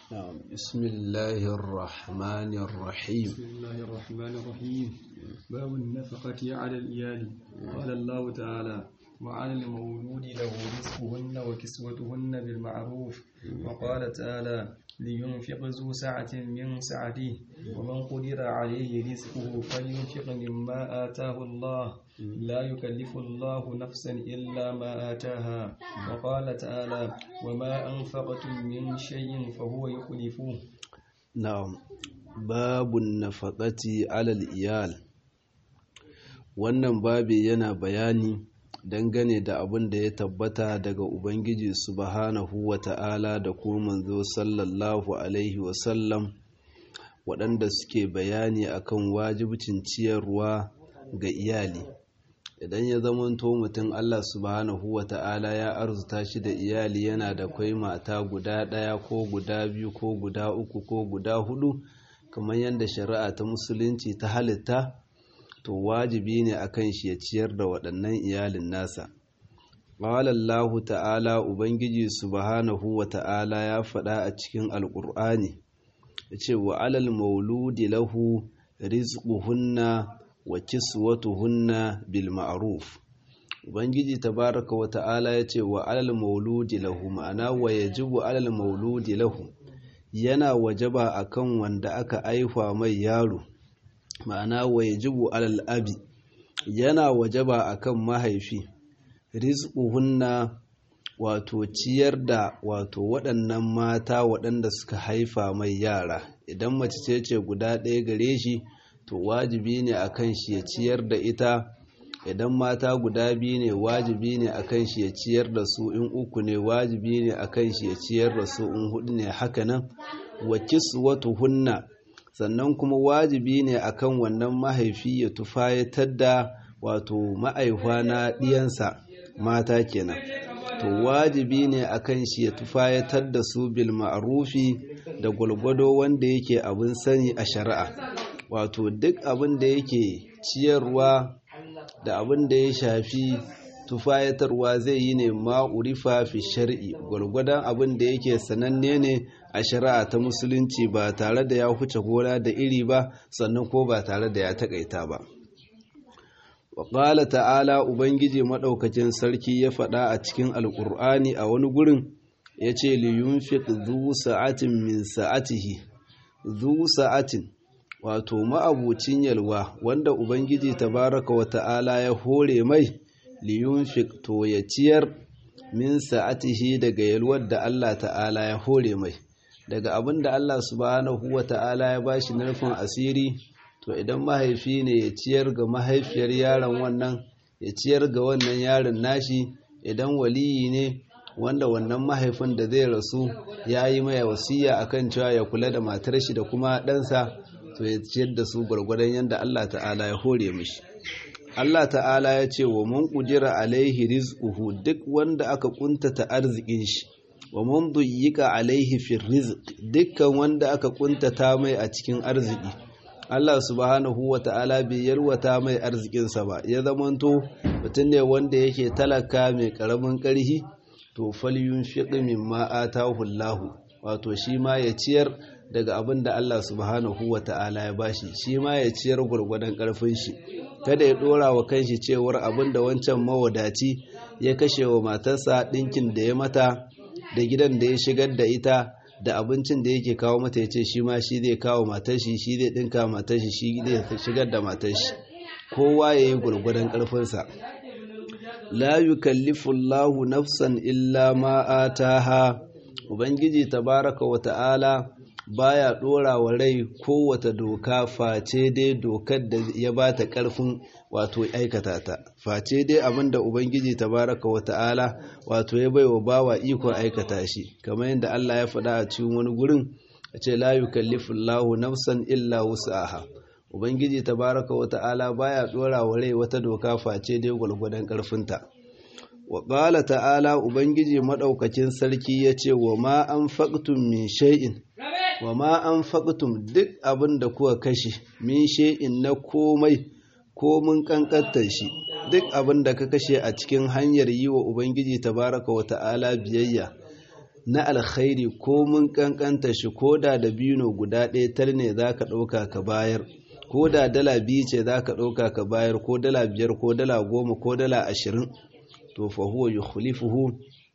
نعم بسم الله الرحمن الرحيم بسم الله الرحمن الرحيم باب النفقة على الإيال قال الله تعالى وعلى المولود له رزقهن وكسوتهن بالمعروف وقال تعالى لينفق ذو سعة من سعته ومن قدر عليه رزقه فلينفق مما آتاه الله لا يكلف الله نفسا إلا ما آتاها وقال تعالى وما أنفقتم من شيء فهو يخلفه نعم باب النفقة على الإيال wannan babi yana bayani dangane da abin da ya tabbata daga Ubangiji subhanahu wa ta'ala da kuma manzo sallallahu Alaihi wasallam waɗanda suke bayani akan wajibcin ciyarwa ga iyali idan ya zamanto mutum Allah subhanahu wa ta'ala ya arzuta shi da iyali yana da kwai mata guda ɗaya ko guda biyu ko guda uku ko guda hudu kamar yadda shari'a ta musulunci ta halitta to wajibi ne akan shi ya ciyar da waɗannan iyalin nasa Allahu ta'ala ubangiji subhanahu wa ta'ala ya faɗa a cikin alƙur'ani ya ce wa alal mauludi lahu rizquhunna wa kiswatuhunna bil ma'ruf ubangiji tabaraka wa ta'ala ya ce wa alal mauludi lahu ma'ana wa yajibu alal mauludi lahu yana wajaba akan wanda aka aifa mai yaro ma'ana wa yajibu alal abi yana wajaba akan mahaifi rizquhunna wato ciyar da wato waɗannan mata waɗanda suka haifa mai yara idan mace ce ce guda ɗaya gare shi to wajibi ne akan shi ya ciyar da ita idan mata guda biyu ne wajibi ne akan shi ya ciyar da su in uku ne wajibi ne akan shi ya ciyar da su in hudu ne hakanan wa kiswatuhunna sannan kuma wajibi ne akan wannan mahaifi ya tufayatar da wato ma'aihuwa na ɗiyansa mata kenan to wajibi ne akan shi ya tufayatar da su bil ma'rufi da gwalgwado wanda yake abin sani a shari'a wato duk abin da yake ciyarwa da abin da ya shafi tufayatarwa zai yi ne ma'urifa fi shari'i gwargwadon abin da yake sananne ne a shari'a ta musulunci ba tare da ya huce gona da iri ba sannan ko ba tare da ya takaita ba wa ta'ala ubangiji maɗaukacin sarki ya faɗa a cikin alƙur'ani a wani gurin ya ce liyunfiq zu sa'atin min sa'atihi zu sa'atin wato ma'abucin yalwa wanda ubangiji tabaraka wa ta'ala ya hore mai liyunfiq to ya ciyar min sa'atihi daga yalwar da Allah ta'ala ya hore mai daga abin da Allah subhanahu wa ta'ala ya bashi nufin asiri to idan mahaifi ne ya ciyar ga mahaifiyar yaron wannan ya ciyar ga wannan yaron nashi idan waliyi ne wanda wannan mahaifin da zai rasu ya yi mai wasiya akan cewa ya kula da matar shi da kuma ɗansa to ya ciyar da su gwargwadon yadda Allah ta'ala ya hore mishi Allah ta'ala ya ce wa mun kudira alaihi rizquhu duk wanda aka kuntata arzikin shi wa mun duyyika alaihi fi rizq dukkan wanda aka kuntata mai a cikin arziki Allah subhanahu wa ta'ala bai yarwata mai arzikinsa ba ya zamanto mutum ne wanda yake talaka mai karamin karhi to falyun fiqi mimma atahu Allah wato shi ma ya ciyar daga abin da Allah subhanahu wa ta'ala ya bashi shi ma ya ciyar gwargwadon karfin shi kada ya dora wa kanshi cewar abin da wancan mawadaci ya kashe wa matarsa ɗinkin da ya mata da gidan da ya shigar da ita da abincin da yake kawo mata ya ce shi ma shi zai kawo matar shi shi zai ɗinka matar shi shi zai shigar da matar shi kowa ya yi gwargwadon ƙarfinsa la yukallifu Allahu nafsan illa ma ataha ubangiji tabaraka wa ta'ala baya dora wa rai kowace doka face dai dokar da ya bata karfin wato aikata ta face dai abinda ubangiji tabaraka wa ta'ala wato ya baiwa bawa ikon aikata shi kamar yadda Allah ya faɗa a cikin wani gurin a ce la yukallifu Allahu nafsan illa wus'aha ubangiji tabaraka wa ta'ala baya dora wa rai wata doka face dai gwalgwadon karfinta wa qala ta'ala ubangiji madaukakin sarki yace wa ma anfaqtum min shay'in wa ma an faƙutum duk abin da kuka kashe min she'in na komai ko mun ƙanƙantar shi duk abin da ka kashe a cikin hanyar yi wa ubangiji tabaraka wa ta'ala biyayya na alkhairi ko mun kankanta shi ko da dabino guda ɗaya tar ne za ka ɗauka ka bayar ko da dala biyu ce za ka ɗauka ka bayar ko dala biyar ko dala goma ko dala ashirin to fa huwa yukhlifuhu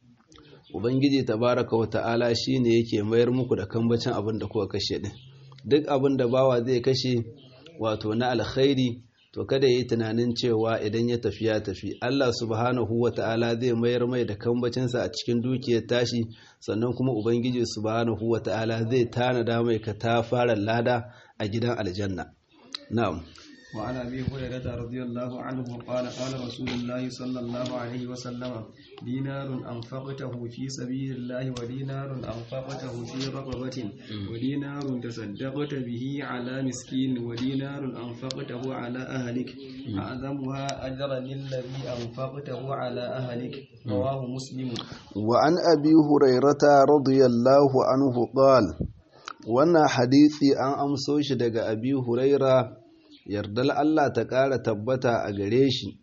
ubangiji tabaraka wa ta'ala shine yake mayar muku da kambacin abin da kuka kashe din duk abin da bawa zai kashe wato na alkhairi to kada yi tunanin cewa idan ya tafi ya tafi Allah subhanahu wa ta'ala zai mayar mai da kambacinsa a cikin dukiyar tashi sannan kuma ubangiji subhanahu wa ta'ala zai tanada mai ka ta fara lada a gidan aljanna na'am وعن ابي هريره رضي الله عنه قال قال رسول الله صلى الله عليه وسلم دينار انفقته في سبيل الله ودينار انفقته في رقبه ودينار تصدقت به على مسكين ودينار انفقته على اهلك اعظمها اجرا للذي انفقته على اهلك رواه مسلم وعن ابي هريره رضي الله عنه قال wannan hadisi an amso shi daga abi huraira yardal Allah ta ƙara tabbata a gare shi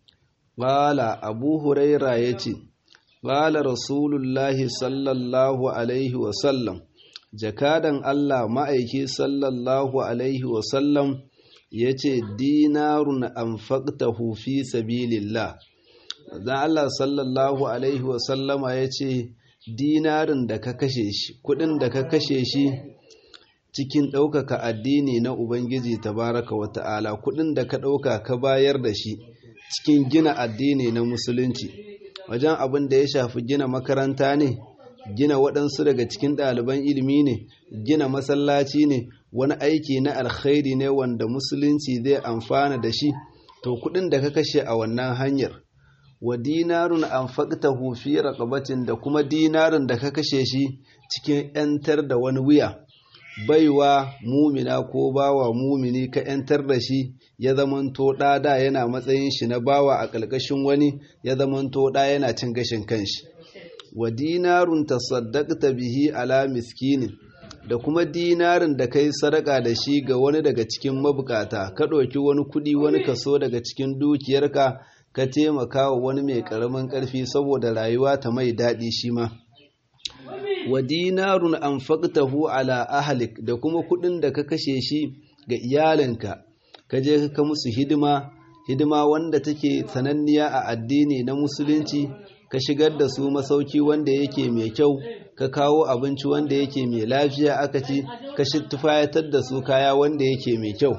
ƙala abu huraira ya ce ƙala rasulullahi sallallahu alaihi wasallam jakadan Allah ma'aiki sallallahu alaihi wasallam ya ce dinarun anfaqtahu fi sabilillah zan Allah sallallahu alaihi wasallama ya ce dinarin da ka kashe shi kudin da ka kashe shi cikin ɗaukaka addini na Ubangiji tabaraka wa ta'ala kuɗin da ka ɗauka ka bayar da shi cikin gina addini na musulunci wajen abin da ya shafi gina makaranta ne gina waɗansu daga cikin ɗaliban ilimi ne gina masallaci ne wani aiki na alkhairi ne wanda musulunci zai amfana da shi to kuɗin da ka kashe a wannan hanyar wa dinarun an faƙta fi raƙabatin da kuma dinarin da ka kashe shi cikin 'yantar da wani wuya baiwa mumina ko bawa mumini ka ‘yantar da shi ya zamanto ɗada yana matsayin shi na bawa a ƙalƙashin wani ya zamanto ɗa yana cin gashin kanshi wa dinarun tasaddaqta bihi ala miskinin da kuma dinarin da kai sadaka da shi ga wani daga cikin mabukata ka ɗauki wani kuɗi wani kaso daga cikin dukiyarka ka taimaka wa wani mai ƙaramin ƙarfi saboda rayuwa ta mai daɗi shi ma wa dinarun anfaqtahu ala ahlik da kuma kudin da ka kashe shi ga iyalinka ka je ka musu hidima hidima wanda take sananniya a addini na musulunci ka shigar da su masauki wanda yake mai kyau ka kawo abinci wanda yake mai lafiya aka ci ka tufayatar da su kaya wanda yake mai kyau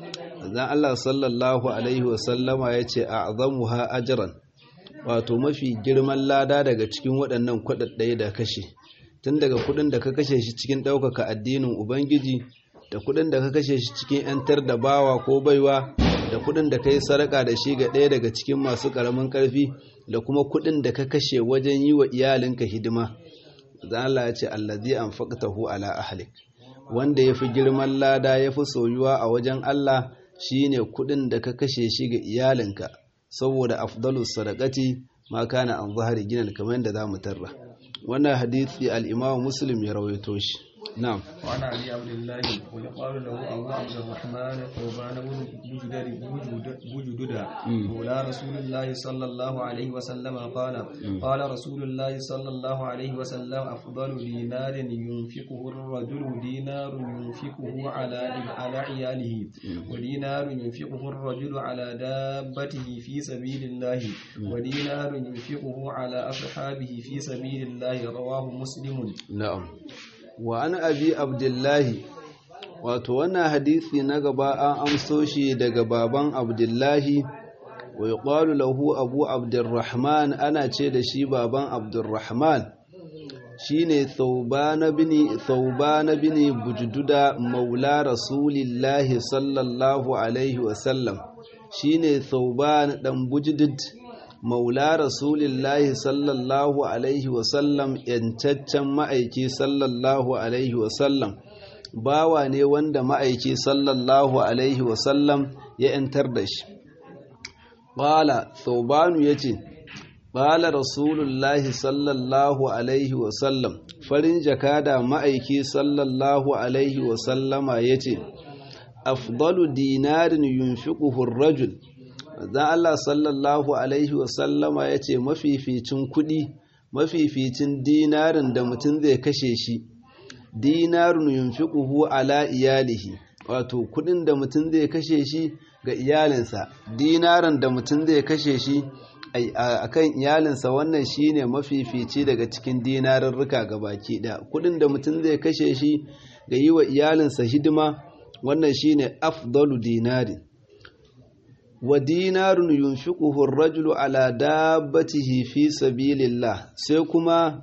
zan Allah sallallahu alaihi wasallama ya ce a'zamuha ajran wato mafi girman lada daga cikin waɗannan kwaɗaɗɗaya da kashe tun daga kudin da ka kashe shi cikin ɗaukaka addinin Ubangiji da kudin da ka kashe shi cikin ‘yantar da bawa ko baiwa da kudin da ka yi sarƙa da shi ga ɗaya daga cikin masu ƙaramin ƙarfi da kuma kudin da ka kashe wajen yi wa iyalinka hidima zan Allah ya ce allazi an faƙtahu ala ahlik wanda ya fi girman lada ya fi soyuwa a wajen Allah shine kudin da ka kashe shi ga iyalinka saboda afdalus sadaqati ma kana an zahari ginan kamar yadda za mu tarra wannan hadisi al-imam muslim ya rawaito shi na'am wa ana ali abdullahi wa yaqalu lahu abu abdurrahman qurban bujudari bujududa wala rasulullahi sallallahu alaihi wa sallam qala qala rasulullahi sallallahu alaihi wa sallam afdalu dinarin yunfiquhu ar-rajulu dinarun yunfiquhu ala ala iyalihi wa dinarun yunfiquhu ar-rajulu ala dabbatihi fi sabilillahi wa dinarun yunfiquhu ala ashabihi fi sabilillahi rawahu muslimun na'am wa an abi abdullahi wato wannan hadisi na gaba an amso shi daga baban abdullahi wa yuqalu lahu abu abdurrahman ana ce da shi baban abdurrahman shine thawban bin thawban bin bujduda maula rasulillahi sallallahu alaihi wa sallam shine thawban dan bujdud maula rasulillahi sallallahu alaihi wasallam yancaccen ma'aiki sallallahu alaihi wasallam bawa ne wanda ma'aiki sallallahu alaihi wasallam ya yantar da shi ƙwala saubanu ya ce ƙwala rasulullahi sallallahu alaihi wasallam farin jakada ma'aiki sallallahu alaihi wasallama ya ce afdalu dinarin yunfiquhu rajul dan Allah sallallahu alaihi wasallama ya ce mafificin kuɗi mafificin dinarin da mutum zai kashe shi dinarun yunfiquhu ala iyalihi wato kudin da mutum zai kashe shi ga iyalinsa dinaran da mutum zai kashe shi akan iyalinsa wannan shine mafifici daga cikin dinarurruka baki ɗaya kudin da mutum zai kashe shi ga yi wa iyalinsa hidima wannan shine afdalu dinari wa dinarun yunfiquhu ar-rajulu ala dabbatihi fi sabilillah sai kuma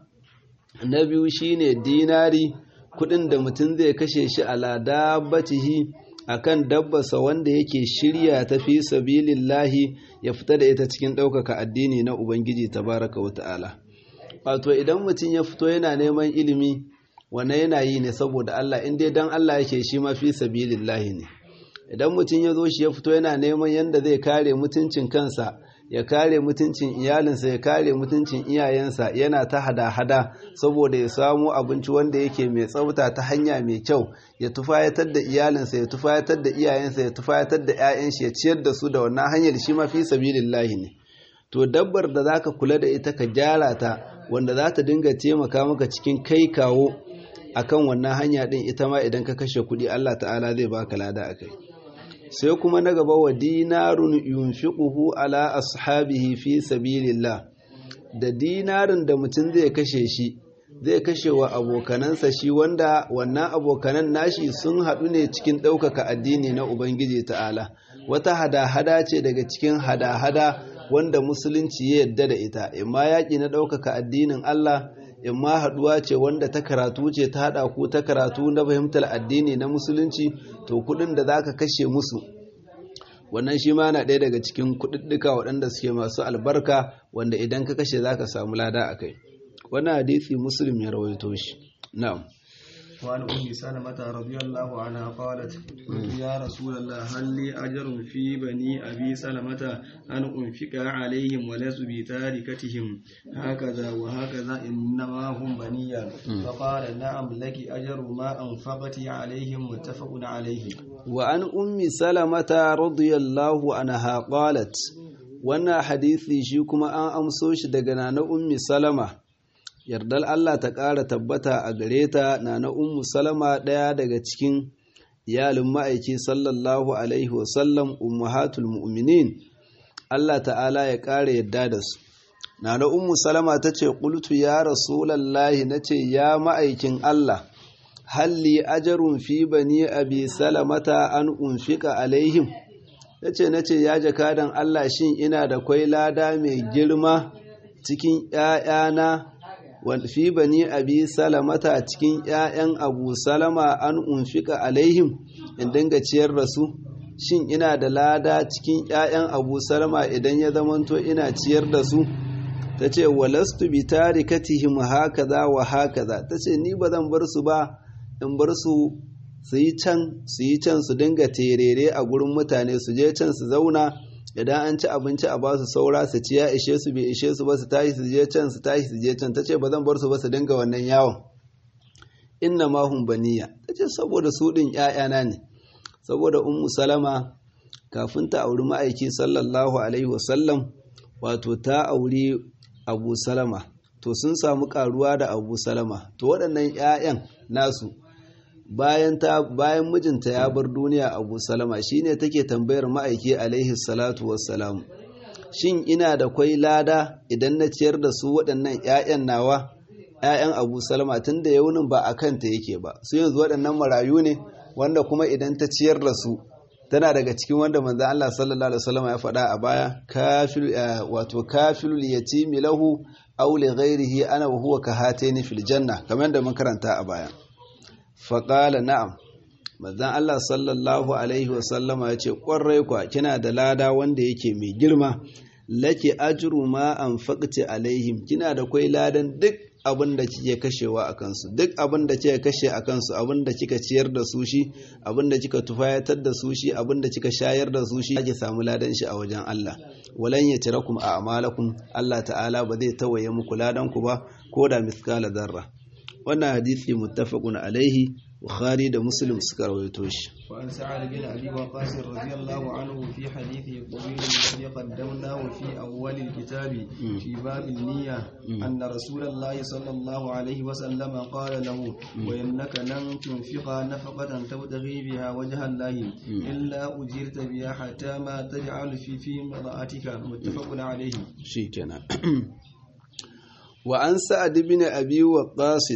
na biyu shine dinari kudin da mutum zai kashe shi ala dabbatihi akan dabbarsa wanda yake shirya ta fi sabilillahi ya fita da ita cikin ɗaukaka addini na ubangiji tabaraka wa ta'ala wato idan mutum ya fito yana neman ilimi wannan yana yi ne saboda Allah in dai dan Allah yake shi ma fi sabilillahi ne idan mutum ya zo shi ya fito yana neman yadda zai kare mutuncin kansa ya kare mutuncin iyalinsa ya kare mutuncin iyayensa yana ta hada-hada saboda ya samu abinci wanda yake mai tsafta ta hanya mai kyau ya tufayatar da iyalinsa ya tufayatar da iyayensa ya tufayatar da 'ya'yan shi ya ciyar da su da wannan hanyar shi ma fi sabilillahi ne to dabbar da zaka kula da ita ka gyara ta wanda za ta dinga taimaka maka cikin kai kawo akan wannan hanya din ita ma idan ka kashe kuɗi Allah ta'ala zai baka lada akai sai kuma na gaba wa dinarun yunfiquhu ala ashabihi fi sabilillah da dinarin da mutum zai kashe shi zai kashe wa abokanansa shi wanda wannan abokanan nashi sun haɗu ne cikin ɗaukaka addini na ubangiji ta'ala wata hada-hada ce daga cikin hada-hada wanda musulunci ya yadda da ita imma yaƙi na ɗaukaka addinin Allah imma haɗuwa ce wanda ta karatu ce ta haɗa ku ta karatu na fahimtar addini na musulunci to kuɗin da za ka kashe musu wannan shi ma na ɗaya daga cikin kuɗiɗɗuka waɗanda suke masu albarka wanda idan ka kashe za ka samu lada a kai wannan hadisi muslim ya rawaito shi na'am وعن أم سلمة رضي الله عنها قالت قلت يا رسول الله هل لي أجر في بني أبي سلمة أن أنفق عليهم ولست بتاركتهم هكذا وهكذا إنما هم بني فقال نعم لك أجر ما أنفقت عليهم متفق عليه وعن أم سلمة رضي الله عنها قالت wannan hadisi shi kuma an amso shi daga nana ummi salama yardar Allah ta ƙara tabbata a gare ta na na ummu salama ɗaya daga cikin iyalin ma'aiki sallallahu alaihi wasallam ummahatul mu'minin Allah ta'ala ya ƙara yadda da su na na ummu salama ta ce ƙultu ya rasulallahi na ce ya ma'aikin Allah halli ajarun fi bani abi salamata an unfika alaihim na ce na ce ya jakadan Allah shin ina da kwai lada mai girma cikin ‘ya'yana fi bani abi salamata cikin ‘ya'yan abu salama an unfika alaihim in dinga ciyar da su shin ina da lada cikin ‘ya'yan abu salama idan ya zamanto ina ciyar da su ta ce walastu bi tarikatihim hakaza wa hakaza ta ce ni ba zan bar su ba in bar su su yi can su yi can su dinga terere a gurin mutane su je can su zauna idan an ci abinci a basu saura su ci ya ishe su bai ishe su ba su tashi su je can su tashi su je can ta ce ba zan bar su ba su dinga wannan yawon inna ma hum baniya ta ce saboda su ɗin ‘ya'yana ne saboda ummu salama kafin ta auri ma'aiki sallallahu alaihi wasallam wato ta auri abu salama to sun samu karuwa da abu salama to waɗannan ‘ya'yan nasu bayan ta bayan mijinta ya bar duniya abu salama shine take tambayar ma'aiki alaihi salatu wassalam shin ina da kwai lada idan na ciyar da su waɗannan 'ya'yan nawa 'ya'yan abu salama tun da yaunin ba a kanta yake ba su yanzu waɗannan marayu ne wanda kuma idan ta ciyar da su tana daga cikin wanda manzan Allah sallallahu alaihi wasallam ya faɗa a baya kafil wato kafilul yatimi lahu aw li ghairihi ana wa huwa kahataini fil janna kamar da mun karanta a baya faƙala na'am manzan Allah sallallahu Alaihi wasallama ya ce ƙwarai kwa kina da lada wanda yake mai girma lake ajiru ma an faƙci alaihim kina da kwai ladan duk abin da kike kashewa a kansu duk abin da kika kashe a kansu abin da kika ciyar da su shi abin da kika tufayatar da su shi abin da kika shayar da su shi ake samu ladan shi a wajen Allah walan ya tirakum a amalakum Allah ta'ala ba zai tawaye muku ladan ku ba ko da miskala zarra wannan hadisi muttafaqun alaihi bukhari da muslim suka rawaito shi وعن سعد بن أبي وقاص رضي الله عنه في حديثه الطويل الذي قدمناه في أول الكتاب في باب النية أن رسول الله صلى الله عليه وسلم قال له وإنك لن تنفق نفقة تبتغي بها وجه الله إلا أجرت بها حتى ما تجعل في في امرأتك متفق عليه شيكنا وعن سعد بن أبي وقاص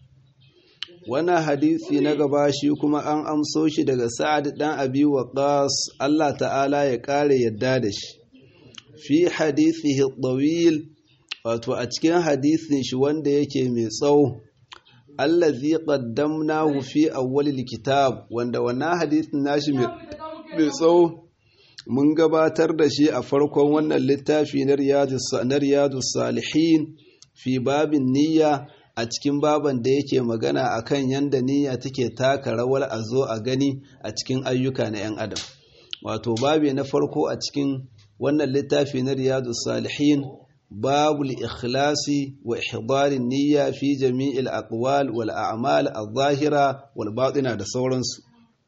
wannan hadisi na gaba shi kuma an amso shi daga sa'ad dan abi waqas Allah ta'ala ya kare yadda da shi fi hadithihi tawil wato a cikin hadisin shi wanda yake mai tsawo allazi qaddamnahu fi awwalil kitab wanda wannan hadisin nashi mai tsawo mun gabatar da shi a farkon wannan littafi na riyadus salihin fi babin niyya a cikin baban da yake magana akan yanda niyya take taka rawar a zo a gani a cikin ayyuka na 'yan adam wato babi na farko a cikin wannan littafi na riyadu salihin babu ikhlasi wa ihdarin niyya fi jami'il aqwal wal a'mal adh-dhahira wal batina da sauransu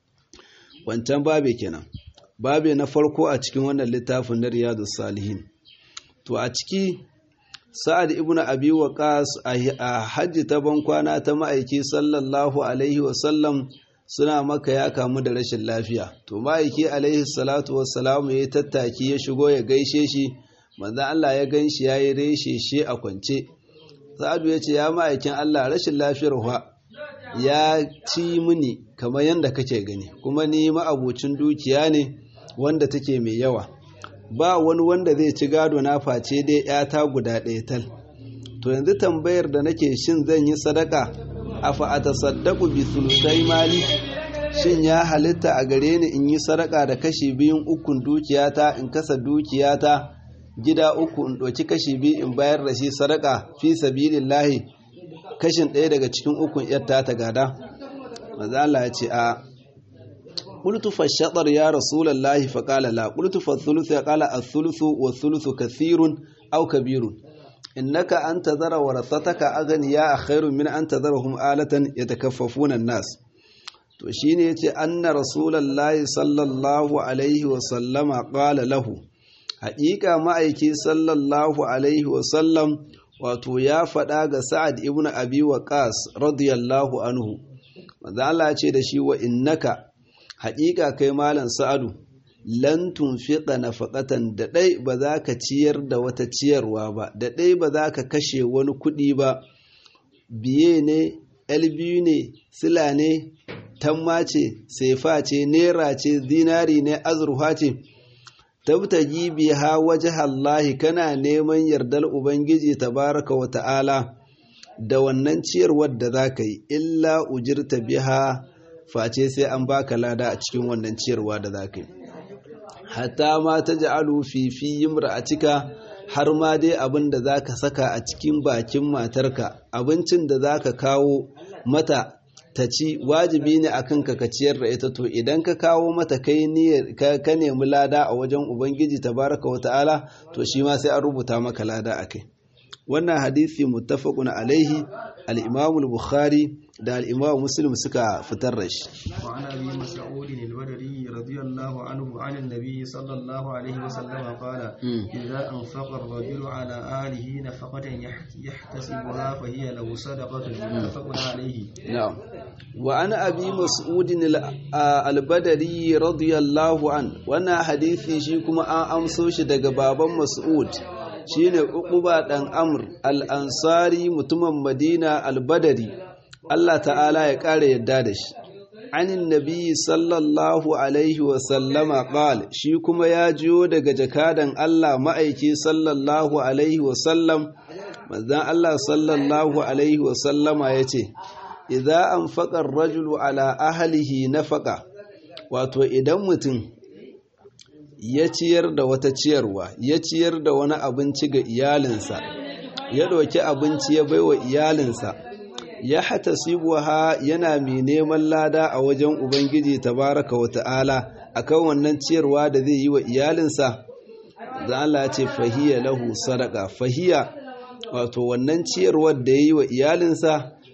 wancan babi kenan babi na farko a cikin wannan littafin na riyadu salihin to a ciki sa'ad ibn abi waqas a hajji ta bankwana ta ma'aiki sallallahu alaihi wasallam suna maka ya kamu da rashin lafiya to ma'aiki alaihi salatu wassalam ya tattaki ya shigo ya gaishe shi manzon Allah ya ganshi yayi reshe shi a kwance sa'adu ya ce ya ma'aikin Allah rashin lafiyar wa ya ci mini kamar yadda kake gani kuma ni ma'abucin dukiya ne wanda take mai yawa ba wani wanda zai ci gado na face dai ‘yata guda ɗaya tal. To yanzu tambayar da nake shin zan yi sadaka, a fa'ata saddaku bi sulusai mali, shin ya halitta a gare ni in yi sadaka da kashi biyun ukun dukiyata in kasa dukiyata gida uku in ɗauki kashi biyu in bayar da shi sadaka fi sabilin lahi kashin ɗaya daga cikin ukun ‘yarta ta gada. Maza Allah ya ce a قلت فالشطر يا رسول الله فقال لا قلت فالثلث قال الثلث والثلث كثير أو كبير إنك أن تذر ورثتك أغنياء خير من أن تذرهم آلة يتكففون الناس to shine yace anna rasulullahi sallallahu alaihi wa sallama qala lahu haƙiƙa ma'aiki sallallahu alaihi wa sallam wato ya faɗa ga sa'ad ibn abi waqas radiyallahu anhu manzo Allah ce da shi wa innaka haƙiƙa kai malam sa'adu lan tunfiqa nafaqatan da ɗai ba za ka ciyar da wata ciyarwa ba da ɗai ba za ka kashe wani kuɗi ba biye ne biyu ne sila ne tamma ce sefa ce nera ce zinari ne azurfa ce tabtaji biha wajhallahi kana neman yardar ubangiji tabaraka wa ta'ala da wannan ciyarwar da za ka yi illa ujirta biha face sai an baka lada a cikin wannan ciyarwa da za ka yi hatta ma ta ja'alu fi fi cika har ma dai abin da za ka saka a cikin bakin matarka abincin da za ka kawo mata ta ci wajibi ne a kanka ka ciyar da ita to idan ka kawo mata kai ka nemi lada a wajen ubangiji tabaraka wa ta'ala to shi ma sai an rubuta maka lada a kai wannan hadisi muttafaqun alaihi al-imam al-bukhari da al-imam muslim suka fitar da shi wa ana bi mas'ud al-badri radiyallahu anhu an an-nabi sallallahu alaihi wasallam qala idza anfaqa ar-rajulu ala alihi nafaqatan yahtasibuha fa hiya lahu sadaqatun muttafaqun alaihi na'am wa ana abi mas'ud al-badri radiyallahu an wannan hadisi shi kuma an amso shi daga baban mas'ud shine uquba dan amr al-ansari mutumin madina al-badari Allah ta'ala ya kare yadda da shi anin nabi sallallahu alaihi wa sallama qal shi kuma ya jiyo daga jakadan Allah ma'aiki sallallahu alaihi wa sallam manzon Allah sallallahu alaihi wa sallama yace idza anfaqa ar-rajulu ala ahlihi nafaqa wato idan mutum ya ciyar da wata ciyarwa ya ciyar da wani abinci ga iyalinsa ya ɗauki abinci ya baiwa iyalinsa ya hata sibuha yana mai neman lada a wajen ubangiji tabaraka wa ta'ala akan wannan ciyarwa da zai yi wa iyalinsa da Allah ce fahiya lahu sadaka fahiya wato wannan ciyarwar da ya yi wa iyalinsa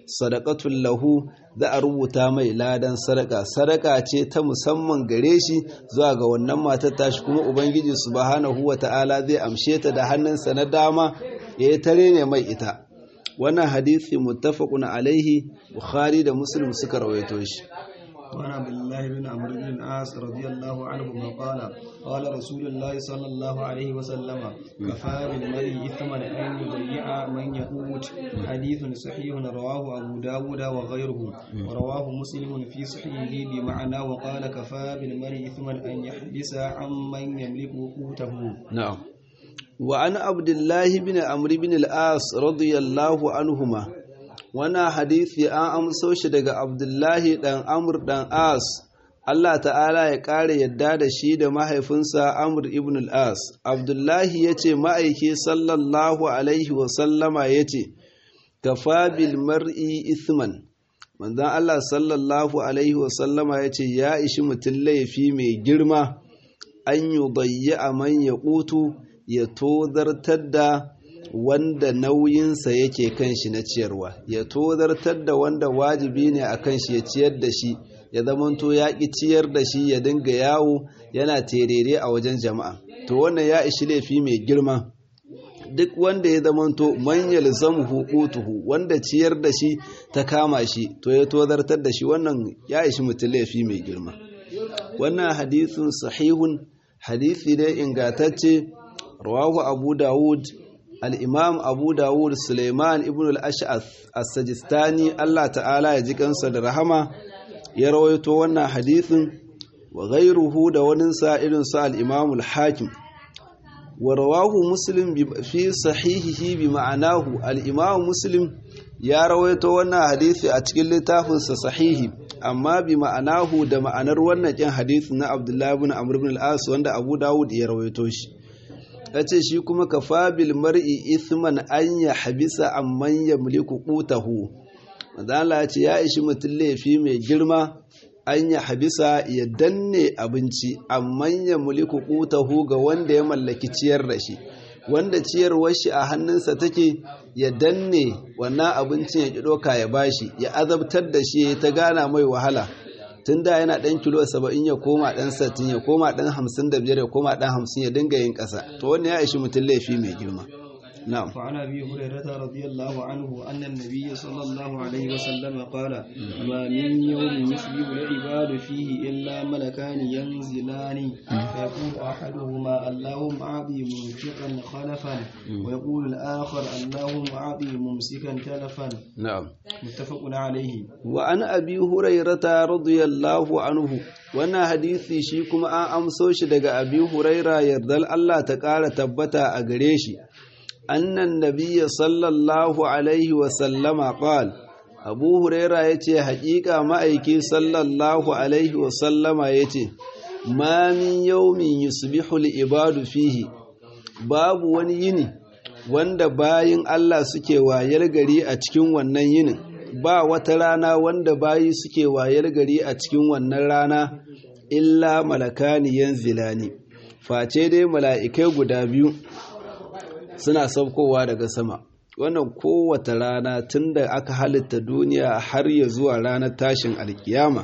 sadaqatul lahu za a rubuta mai ladan sadaka sadaka ce ta musamman gare shi zuwa ga wannan matar tashi kuma ubangiji subhanahu wata'ala zai amshe ta da hannunsa na dama ya yi tare ne mai ita wannan hadisi muttafaqun alaihi bukhari da muslim suka rawaito shi وعن عبد الله بن عمرو بن العاص رضي الله عنهما قال قال رسول الله صلى الله عليه وسلم كفى بالمرء إثما أن يضيع من يقوت حديث صحيح رواه أبو داود وغيره ورواه مسلم في صحيحه بمعنى وقال كفى بالمرء إثما أن يحبس عمن يملك قوته نعم وعن عبد الله بن عمرو بن العاص رضي الله عنهما wana hadisi an amso shi daga abdullahi dan amur dan as Allah ta'ala ya ƙara yadda da shi da mahaifinsa amur ibn al-as abdullahi ya ce ma'aiki sallallahu alaihi wasallama ya ce kafa bil mar'i ithman manzan Allah sallallahu alaihi wasallama ya ce ya ishi mutum laifi mai girma an yi a man ya ƙutu ya tozartar da wanda nauyinsa yake kan shi na ciyarwa ya tozartar da wanda wajibi ne a kan shi ya ciyar da shi ya zamanto ya ƙi ciyar da shi ya dinga yawo yana terere a wajen jama'a to wannan ya ishi laifi mai girma duk wanda ya zamanto manyan zamu hukutuhu wanda ciyar da shi ta kama shi to ya tozartar da shi wannan ya ishi mutum laifi mai girma wannan hadisin sahihun hadisi ne ingantacce rawahu abu dawud al'imam abu dawud suleiman ibn al'ash'ath as-sajistani Allah ta'ala ya ji kansa da rahama ya rawaito wannan hadithin wa ghairuhu da waninsa irinsa al'imam al-hakim wa rawahu muslim fi sahihihi bi ma'anahu al'imam muslim ya rawaito wannan hadithi a cikin littafinsa sahihi amma bi ma'anahu da ma'anar wannan kin hadithi na abdullahi ibn amr ibn al-as wanda abu dawud ya rawaito shi ya ce shi kuma ka fabil mar'i ithman an ya habisa amman ya mulku qutahu madala ya ce ya ishi mutum laifi mai girma an ya habisa ya danne abinci amman ya mulku qutahu ga wanda ya mallaki ciyar da shi wanda ciyarwar shi a hannunsa take ya danne wannan abincin ya ki doka ya bashi ya azabtar da shi ta gana mai wahala tun da yana ɗan kilo saba'in ya koma ɗan satin ya koma ɗan hamsin da biyar ya koma ɗan hamsin ya dinga yin ƙasa to wannan ya ishi mutum laifi mai girma na'am فعن ابي هريره رضي الله عنه ان النبي صلى الله عليه وسلم قال ما من يوم يصبح العباد فيه الا ملكان ينزلان فيقول احدهما اللهم اعطي منفقا خلفا ويقول الاخر اللهم اعطي ممسكا تلفا na'am متفق عليه wa an abi hurairata radiyallahu anhu wannan hadisi shi kuma an amso shi daga abi huraira yardal Allah ta ƙara tabbata a gare shi annan nabiyya sallallahu alaihi wa sallama qal abu huraira yace haƙiƙa ma'aiki sallallahu alaihi wa sallama yace ma min yawmin yusbihu al-ibadu fihi babu wani yini wanda bayin Allah suke wayar gari a cikin wannan yinin ba wata rana wanda bayi suke wayar gari a cikin wannan rana illa malakani yanzilani face dai mala'ikai guda biyu suna saukowa daga sama wannan kowace rana tun da aka halitta duniya har ya zuwa ranar tashin alkiyama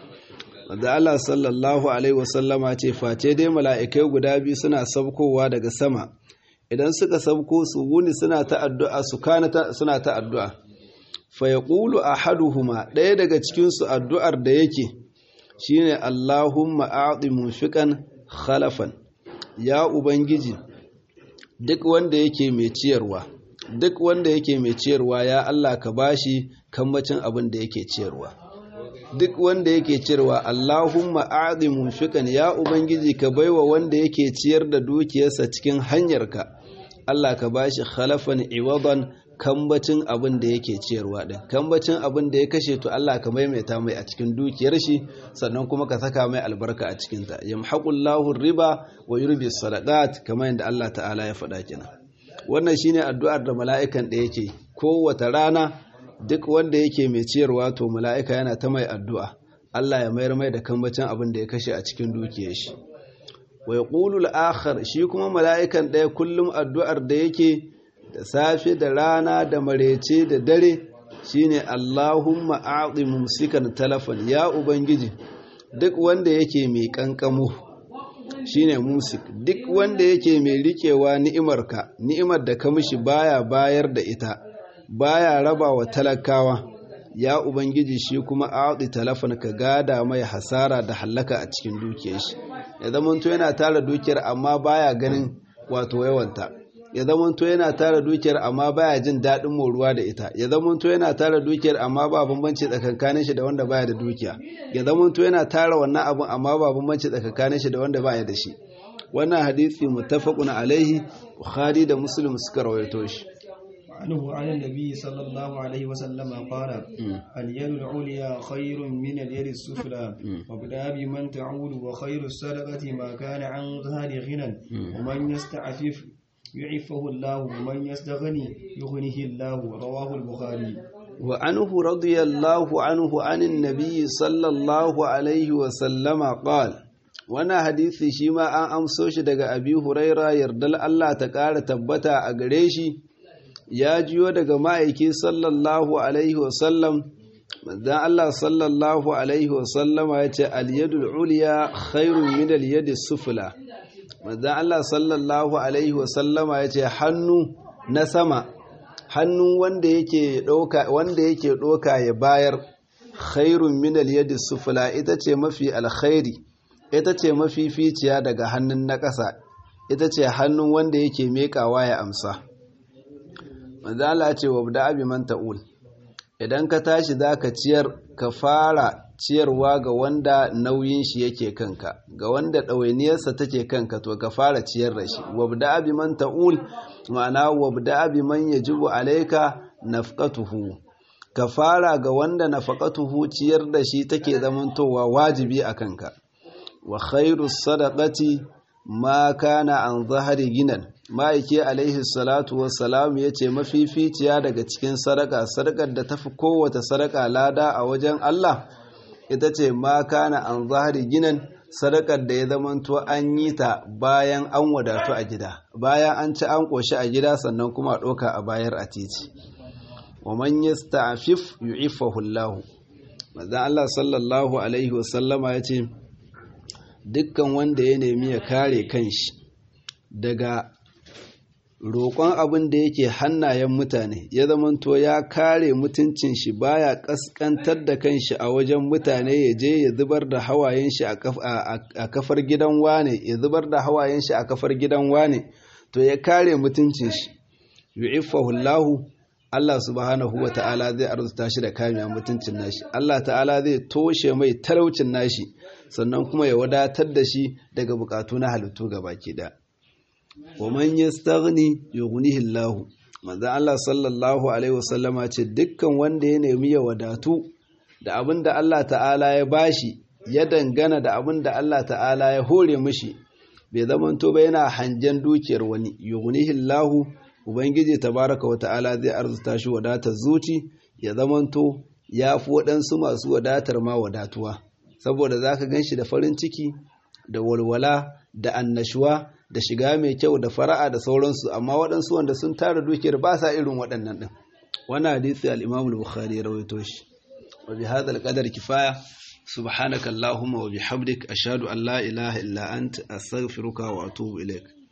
wanda Allah sallallahu alaihi wasallama ce face dai mala'ikai guda biyu suna saukowa daga sama idan suka sauko su wuni suna ta addu'a su kana suna ta addu'a fa yaqulu ahaduhuma ɗaya daga cikin su addu'ar da yake shine Allahumma a'ti munfiqan khalafan ya ubangiji duk wanda yake mai ciyarwa duk wanda yake mai ciyarwa ya Allah ka bashi kammacin abin da yake ciyarwa duk wanda yake ciyarwa Allahumma a'ti munfiqan ya ubangiji ka baiwa wanda yake ciyar da dukiyarsa cikin hanyarka Allah ka bashi khalafan iwadan kambacin abin da yake ciyarwa din kambacin abin da ya kashe to Allah ka maimaita mai a cikin dukiyar shi sannan kuma ka saka mai albarka a cikin ta yamhaqullahu riba wa yurbi sadaqat kamar yadda Allah ta'ala ya faɗa kina wannan shine addu'ar da mala'ikan da yake kowace rana duk wanda yake mai ciyarwa to mala'ika yana ta mai addu'a Allah ya mayar mai da kambacin abin da ya kashe a cikin dukiyar shi wa yaqulu al-akhar shi kuma mala'ikan ɗaya kullum addu'ar da yake da safe da rana da marece da dare shine Allahumma a'ti mumsikan talafan ya ubangiji duk wanda yake mai kankamo shine musik duk wanda yake mai rikewa ni'imarka ni'imar da ka mishi baya bayar da ita baya raba wa talakawa ya ubangiji shi kuma a'ti talafan ka gada mai hasara da hallaka a cikin dukiyar shi ya zamanto yana tara dukiyar amma baya ganin wato yawanta ya zamanto yana tara dukiyar amma baya jin daɗin moruwa da ita ya zamanto yana tara dukiyar amma ba bambanci tsakankanin shi da wanda baya da dukiya ya zamanto yana tara wannan abun amma ba bambanci tsakankanin shi da wanda baya da shi wannan hadisi muttafaqun alaihi bukhari da muslim suka rawaito shi عنه عن النبي صلى الله عليه وسلم قال اليد العليا خير من اليد السفلى وابدا بمن تعود وخير الصدقة ما كان عن ظهر غنى ومن يستعفف يعفه الله ومن يستغني يغنيه الله رواه البخاري وعنه رضي الله عنه عن النبي صلى الله عليه وسلم قال وانا حديثي شيما an amso shi daga abi huraira yardal Allah ta ƙara tabbata a gare shi ya jiyo daga ma'aiki sallallahu alaihi wasallam manzan Allah sallallahu alaihi wasallama ya ce aliyadul uliya khairun min aliyadi sufula manzan Allah sallallahu alaihi wasallama ya ce hannu na sama hannun wanda yake ɗauka wanda yake ɗauka ya bayar khairun min aliyadi sufula ita ce mafi alkhairi ita ce mafi ficiya daga hannun na ƙasa ita ce hannun wanda yake meƙawa ya amsa manzo Allah ce wa da abi man ta'ul idan ka tashi zaka ciyar ka fara ciyarwa ga wanda nauyin shi yake kanka ga wanda ɗawainiyarsa take kanka to ka fara ciyar da shi wa da abi man ta'ul ma'ana wa da abi man yajibu alayka nafqatuhu ka fara ga wanda nafaqatuhu ciyar da shi take zamantowa wajibi a kanka wa khairu sadaqati ma kana an zahari ginan ma'aike alaihi salatu wassalam ya ce mafificiya daga cikin sadaka sadakar da tafi kowace sadaka lada a wajen Allah ita ce ma kana an zahari ginan sadakar da ya zamanto an yi ta bayan an wadatu a gida bayan an ci an ƙoshi a gida sannan kuma a ɗauka a bayar a titi wa man yasta'fif yu'iffahu Allah manzon Allah sallallahu alaihi wasallama ya ce dukkan wanda ya nemi ya kare kanshi daga roƙon abin da yake hannayen mutane ya zamanto ya kare mutuncin shi baya ƙasƙantar da kanshi a wajen mutane ya je ya zubar da hawayen shi a kafar gidan wane ya zubar da hawayen shi a kafar gidan wane to ya kare mutuncin shi yu'iffahu Allahu Allah subhanahu wa ta'ala zai arzuta shi da kamiya mutuncin nashi Allah ta'ala zai toshe mai talaucin nashi sannan kuma ya wadatar da shi daga bukatu na halittu ga baki da wa man yastaghni yughnihi Allah manzo Allah sallallahu alaihi wasallama ce dukkan wanda ya nemi ya wadatu da abin da Allah ta'ala ya bashi ya dangana da abin da Allah ta'ala ya hore mishi bai zamanto ba yana hangen dukiyar wani yughnihi Allah ubangiji tabaraka wa ta'ala zai arzuta shi wadatar zuci ya zamanto ya fi waɗansu masu wadatar ma wadatuwa saboda za ka gan shi da farin ciki da walwala da annashuwa da shiga mai kyau da fara'a da sauransu amma waɗansu wanda sun tara dukiyar ba sa irin waɗannan ɗin wani hadisi al-imam al-bukhari ya rawaito shi wa bi hadha al-qadar kifaya subhanaka allahumma wa bihamdik ashhadu an la ilaha illa anta astaghfiruka wa atubu ilaik